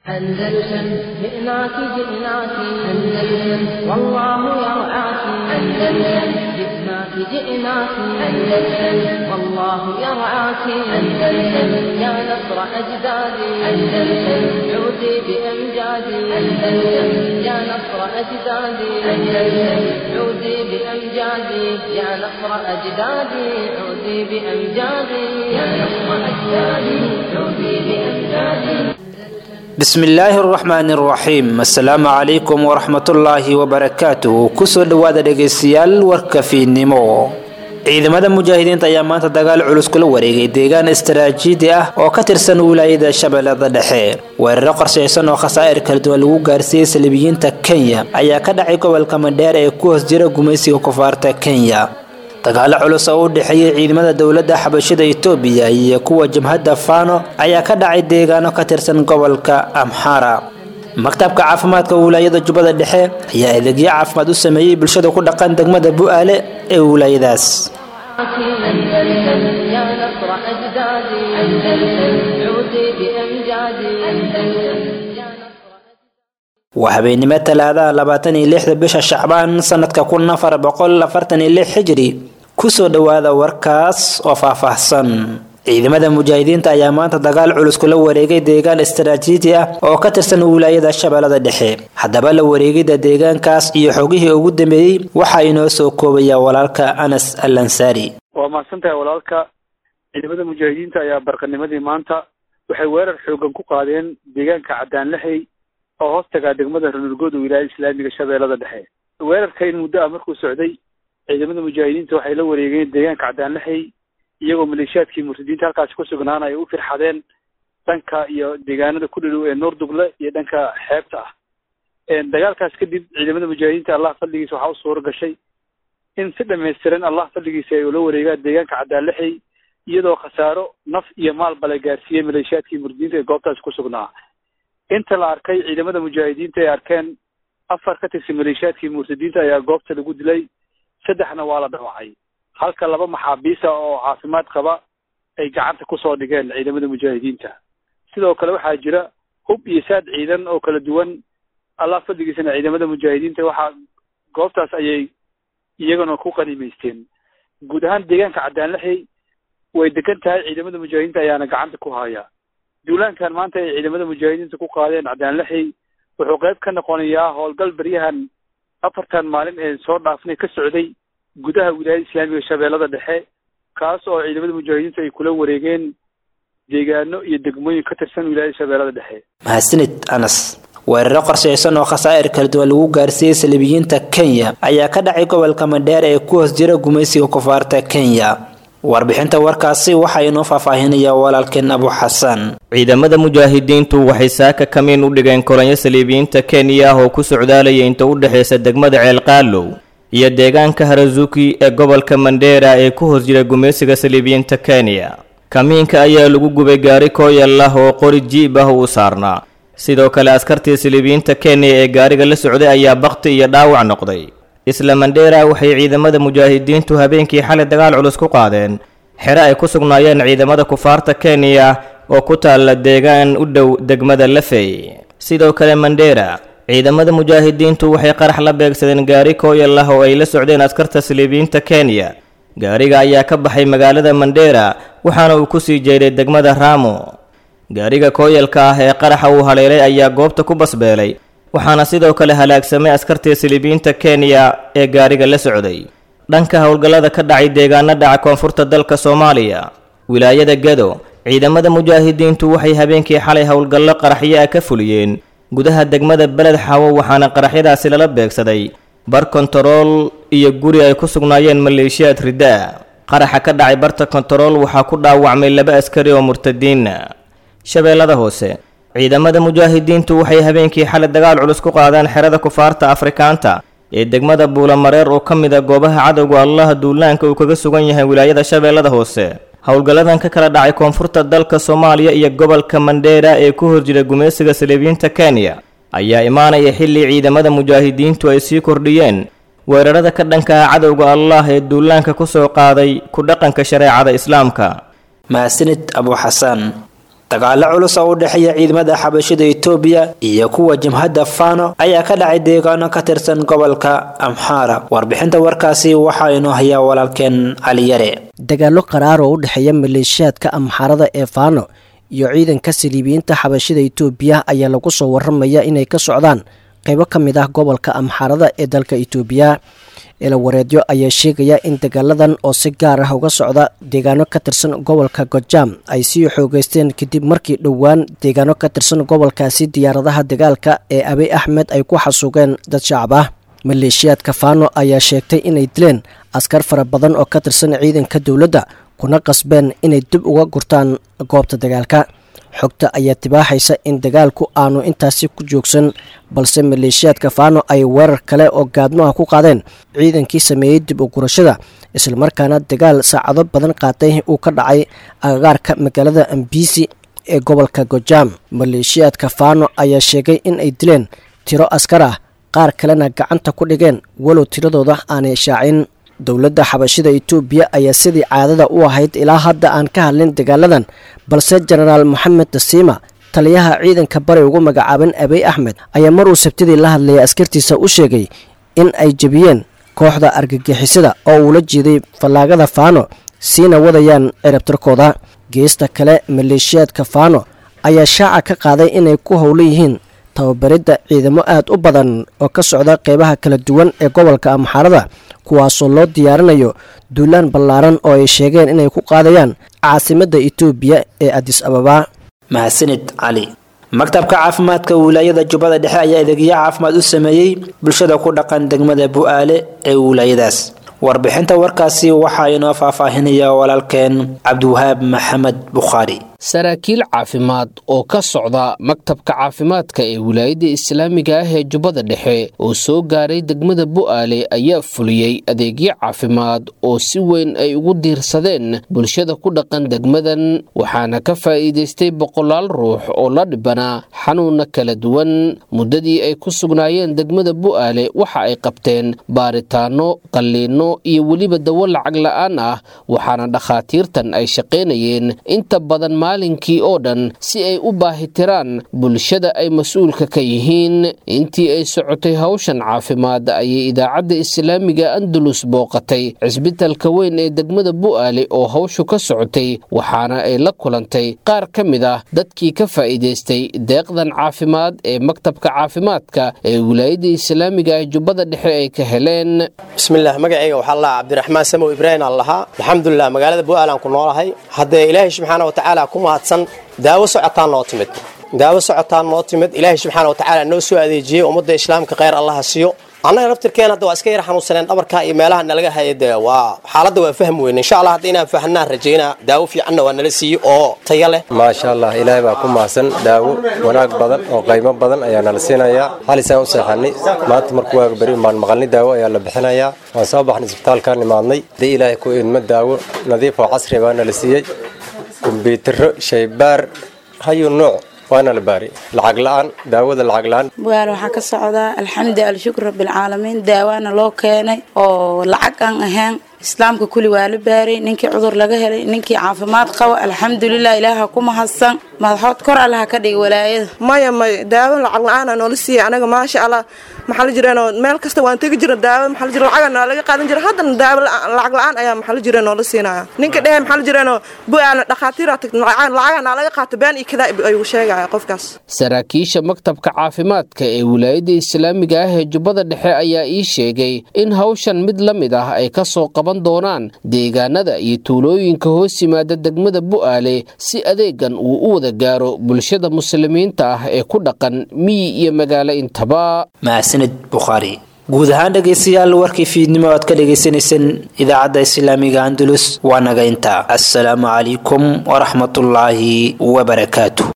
أندلسن جئناك جئناك أندلسن والله يرعاك أندلسن جئناك جئناك أندلسن والله يرعاك أندلسن يا نصر أجدادي أندلسن عودي بأمجادي أندلسن يا نصر أجدادي أندلسن عودي بأمجادي يا نصر أجدادي عودي بأمجادي يا نصر أجدادي عودي بأمجادي bismillaahi araxmaani araxiim assalaamu calaykum waraxmatullaahi wabarakaatuh kusoo dhowaada dhegaystayaal warka fiidnimo ciidamada mujaahidiinta ayaa maanta dagaal culus kula wareegay deegaan istaraatiiji ah oo ka tirsan wilaayada shabeellada dhexe weeraro qorshaysan oo khasaa'ir kala duwan lagu gaarsiiyey saliibiyiinta kenya ayaa ka dhacay gobolka mandheer ee ku hoos jira gumaysiga kufaarta kenya dagaalo culus oo u dhexeeyay ciidamada dowladda xabashida itoobiya iyo kuwa jabhadda fano ayaa ka dhacay deegaano ka tirsan gobolka amxara maktabka caafimaadka wilaayada jubbada dhexe ayaa adeegyo caafimaad u sameeyey bulshada ku dhaqan degmada bu'aale ee wilaayadaas أندلسن يا نصر أجدادي أندلسن عودي بأمجادي أندلسن يا نصر waa habeennimo talaadaha labaatan iyo lixda bisha shacbaan sanadka kun afar boqol afartan iyo lix xijiri kusoo dhowaada warkaas oo faahfaahsan ciidamada mujaahidiinta ayaa maanta dagaal culus kula wareegay deegaan istaraatiiji ah oo ka tirsan wilaayada shabeellada dhexe haddaba la wareegida deegaankaas iyo xogihii ugu dambeeyey waxaa inoo soo koobaya walaalka anas al ansaari waa mahadsan tahay walaalka ciidamada mujaahidiinta ayaa barqanimadii maanta waxay weerar xoogan ku qaadeen deegaanka cadaanlexey oo hoos tagaa degmada ranurgood wilaayada islaamiga shabeellada dhexe weerarka in muddo ah markuu socday ciidamada mujaahidiinta waxay la wareegeen deegaanka cadaanlexey iyagoo maleeshiyaadkii murtadiinta halkaasi ku sugnaan ay u firxadeen dhanka iyo deegaanada ku dhadhow ee nuurdugle iyo dhanka xeebta ah dagaalkaas kadib ciidamada mujaahidiinta allah fadligiisa waxaa u suura gashay in si dhamaystiran allah fadligiisa ay ula wareegaan deegaanka cadaanlexey iyadoo khasaaro naf iyo maalba la gaarsiiyey maleeshiyaadkii murtadiinta ee goobtaasi ku sugnaa inta la arkay ciidamada mujaahidiinta ay arkeen afar ka tirsan maleeshiyaadkii murtadiinta ayaa goobta lagu dilay saddexna waa la dhaawacay halka laba maxaabiisa oo caafimaad qaba ay gacanta kusoo dhigeen ciidamada mujaahidiinta sidoo kale waxaa jira hub iyo saad ciidan oo kala duwan allah fadligiisana ciidamada mujaahidiinta waxaa goobtaas ayay iyagana ku qaniimaysteen guud ahaan deegaanka cadaanlexey way degan tahay ciidamada mujaahidiinta ayaana gacanta ku haya duulaankan maanta ay ciidamada mujaahidiinta ku qaadeen cadaanlexey wuxuu qayb ka noqonayaa howlgal beryahan afartan maalin ee soo dhaafnay ka socday gudaha wilaayada islaamiga shabeellada dhexe kaas oo ciidamada mujaahidiinta ay kula wareegeen deegaano iyo degmooyin ka tirsan wilaayada shabeellada dhexe mahadsanid anas weeraro qorshaysan oo khasaa'ir kala duwan lagu gaarsiiyey saliibiyiinta kenya ayaa ka dhacay gobolka mandheer ee ku hoos jira gumaysiga kufaarta kenya warbixinta warkaasi waxaa inoo faahfaahinaya walaalkeen abu xasan ciidamada mujaahidiintu waxay saaka kamiin u dhigeen kolonyo saliibiyiinta kenya ah oo ku socdaalaya inta u dhexaysa degmada ceelqaalow iyo deegaanka harazuki ee gobolka mandheera ee ku hoos jira gumaysiga saliibiyiinta kenya kamiinka ayaa lagu gubay gaari kooyal ah oo qori jiib ah uu saarnaa sidoo kale askartii saliibiyiinta kenya ee gaariga la socday ayaa bakti iyo dhaawac noqday isla mandheera waxay ciidamada mujaahidiintu habeenkii xalay dagaal culus ku qaadeen xere ay ku sugnaayeen ciidamada kufaarta kenya oo ku taalla deegaan u dhow degmada lafey sidoo kale mandheera ciidamada mujaahidiintu waxay qarax la beegsadeen gaari kooyal ah oo ay la socdeen askarta saliibiyiinta kenya gaariga ayaa ka baxay magaalada mandheera waxaana uu ku sii jeeday degmada raamo gaariga kooyalka ah ee qaraxa uu haleelay ayaa goobta ku basbeelay waxaana sidoo kale halaagsamay askartii saliibiyiinta kenya ee gaariga la socday dhanka howlgallada ka dhacay deegaano dhaca koonfurta dalka soomaaliya wilaayada gado ciidamada mujaahidiintu waxay habeenkii xalay howlgallo qaraxyo ah ka fuliyeen gudaha degmada beled xawo waxaana qaraxyadaasi lala beegsaday bar kontarool iyo guri ay ku sugnaayeen maleeshiyaad ridda ah qaraxa ka dhacay barta kontarool waxaa ku dhaawacmay laba askari oo murtadiina shabeellada hoose ciidamada mujaahidiintu waxay habeenkii xalay dagaal culus ku qaadeen xerada kufaarta afrikaanta ee degmada buulamareer oo ka mid a goobaha cadowga allaha duulaanka uu kaga sugan yahay wilaayada shabeellada hoose howlgalladan ka kala dhacay koonfurta dalka soomaaliya iyo gobolka mandheera ee ku horjira gumaysiga saliibiyiinta kenya ayaa imaanaya xilli ciidamada mujaahidiintu ay sii kordhiyeen weerarada ka dhanka ah cadowga allah ee duulaanka ku soo qaaday ku dhaqanka shareecada islaamka mahadsanid abu xasan dagaalo culus oo u dhexeeya ciidamada xabashida etoobiya iyo kuwa jabhadda fano ayaa ka dhacay deegaano ka tirsan gobolka amxaara warbixinta warkaasi waxaa inoo hayaa walaalkeen caliyare dagaallo qaraar oo u dhexeeya maleeshiyaadka amxaarada ee faano iyo ciidanka saliibiyiinta xabashida etoobiya ayaa lagu soo waramaya inay ka socdaan qaybo ka mid ah gobolka amxaarada ee dalka etoobiya eelawareedyo ayaa sheegaya in dagaaladan oo si gaar ah uga socda deegaano ka tirsan gobolka gojaam ay sii xoogeysteen kadib markii dhowaan deegaano ka tirsan gobolkaasi diyaaradaha dagaalka ee abiy axmed ay ku xasuugeen dad shacab ah maleeshiyaadka faano ayaa sheegtay inay dileen askar fara badan oo ka tirsan ciidanka dowladda kuna qasbeen inay dib uga gurtaan goobta dagaalka xogta ayaa tibaaxaysa in dagaalku aanu intaasi ku joogsan balse maleeshiyaadka faano ay weerar kale oo gaadmo ah ku qaadeen ciidankii sameeyey dib u gurashada islamarkaana dagaal saacado badan qaatay uu ka dhacay agagaarka magaalada ambisi ee gobolka gojaam maleeshiyaadka faano ayaa sheegay in ay dileen tiro askar ah qaar kalena gacanta ku dhigeen walow tiradooda aanay shaacin dowladda xabashida etoobiya ayaa sidii caadada u ahayd ilaa hadda aan ka hadlin dagaaladan balse jenaraal moxamed dasiima taliyaha ciidanka bari ugu magacaaban abiy axmed ayaa mar uu sabtidii la hadlayay askartiisa u sheegay in ay jebiyeen kooxda argagixisada oo uula jeeday fallaagada faano siina wadayaan cirabtirkooda geesta kale maleeshiyaadka faano ayaa shaaca ka qaaday inay ku howlan yihiin tababaridda ciidamo aad u badan oo ka socda qeybaha kala duwan ee gobolka amxaarada kuwaasoo loo diyaarinayo duulaan ballaaran oo ay sheegeen inay ku qaadayaan caasimadda etoobiya ee adis ababa mahadsanid cali maktabka caafimaadka wilaayada jubbada dhexe ayaa adeegyo caafimaad u sameeyey bulshada ku dhaqan degmada bu-aale ee wilaayadaas warbixinta warkaasi waxaa inoo faahfaahinaya walaalkeen cabdiwahaab maxamed bukhaari saraakiil caafimaad oo ka socda maktabka caafimaadka ee wilaayadda islaamiga ah ee jubbada dhexe oo soo gaaray degmada bu'aale ayaa fuliyey adeegyo caafimaad oo si weyn ay ugu diirsadeen bulshada ku dhaqan degmadan waxaana ka faa'iidaystay boqolaal ruux oo la dhibanaa xanuunna kala duwan muddadii ay ku sugnaayeen degmada bu'aale waxa ay qabteen baaritaanno qalliinno iyo weliba dawo lacag la'aan ah waxaana dhakhaatiirtan ay shaqaynayeen inta badan maalinkii oo dhan si ay u baahitiraan bulshada ay mas-uulka ka yihiin intii ay socotay hawshan caafimaad ayay idaacadda islaamiga andalus booqatay cisbitalka weyn ee degmada bu'aale oo hawshu ka socotay waxaana ay la kulantay qaar ka mid ah dadkii ka faa'iidaystay deeqdan caafimaad ee maktabka caafimaadka ee wilaayadda islaamiga ee jubbada dhexe ay ka heleen bismillaah magacayga waxaa la cabdiraxmaan samow ibraahim aan lahaa alxamdulilah magaalada bu'aal aan ku noolahay haddee ilaahay subxaana wa tacaala ku mahadsan daawo socotaan noo timid daawo socotaan noo timid ilaahay subxaana wa tacaala noo soo adeejiyey ummadda islaamka kheyr allaha siiyo annaga laftirkeena hadda waa iska yar xanuunsaneen dhabarka iyo meelaha nalaga haya dee waa xaaladda waa fahmi weyne insha allah hadda inaan fahnaan rajaynaa daawo fiicanna waa nala siiyey oo tayo leh maasha allah ilaahay baa ku mahadsan daawo wanaag badan oo qaymo badan ayaa nala siinayaa xalisaan u seexanay maanta marku waaga beri baan maqalnay daawo ayaa la bixinayaa waan soo baxnay isbitaalkaan imaadnay dee ilaahay ku idmo daawo nadiif oo casri baa nala siiyey kumbiyuutarro shaybaar hayu nuuc waana la baari lacag la-aan daawada lacag la-aan bugaal waxaa ka socdaa alxamdu alshukr rabbilcaalamiin daawaana loo keenay oo lacag aan ahayn islaamka kuli waa la baaray ninkii cudur laga helay ninkii caafimaad qaba alxamdulilah ilaaha ku mahadsan madaxood kor allaha ka dhiga walaayada maya maya daawo lacag la-aana noola siiyay anaga maasha allah maxaa la jireenoo meel kasta waan tegi jira daawo maxaa la jira lacaga noo laga qaadan jira haddana daawo lacag la-aan ayaa maxaa la jira noola siinaya ninka dhehe maxaa la jireenoo bu-aala dhakhaatiira tagta lacaga naa laga qaato been iyo kadaa ayuu sheegaya qofkaas saraakiisha maktabka caafimaadka ee wilaayadda islaamiga ah ee jubbada dhexe ayaa ii sheegay in hawshan mid la mid ah ay ka soo qaban doonaan deegaanada iyo tuulooyinka hoos yimaada degmada bu'aale si adeegan uu u wada gaaro bulshada muslimiinta ah ee ku dhaqan miyi iyo magaalo intaba mahadsanid bukhaari guud ahaan dhegaystayaal warkii fiidnimo aad ka dhagaysanayseen idaacadda islaamiga andalus waa naga intaa assalaamu calaykum waraxmatullaahi wabarakaatu